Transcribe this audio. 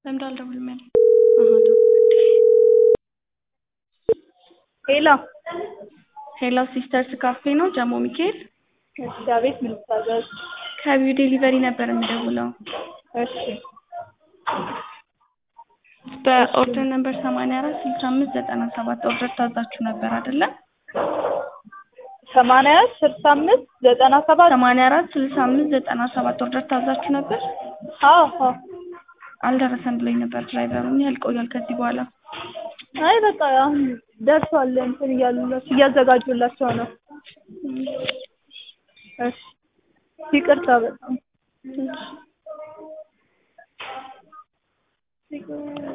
ለምን አልደውልም ያለኝ? ሄሎ ሄሎ ሲስተርስ ካፌ ነው ጀሞ ሚካኤል? እሺ፣ አቤት ምን ልታዘዝ? ከቢዩ ዴሊቨሪ ነበር የምደውለው። እሺ በኦርደር ነምበር ሰማንያ አራት ስልሳ አምስት ዘጠና ሰባት ኦርደር ታዛችሁ ነበር አይደለ? ሰማንያ አራት ስልሳ አምስት ዘጠና ሰባት ሰማንያ አራት ስልሳ አምስት ዘጠና ሰባት ኦርደር ታዛችሁ ነበር? አዎ አዎ። አልደረሰም ብሎኝ ነበር ድራይቨሩ። ምን ያህል ቆያል ከዚህ በኋላ? አይ በቃ አሁን ደርሷል እንትን እያሉላቸው እያዘጋጁላቸው ነው። እሺ ይቅርታ በጣም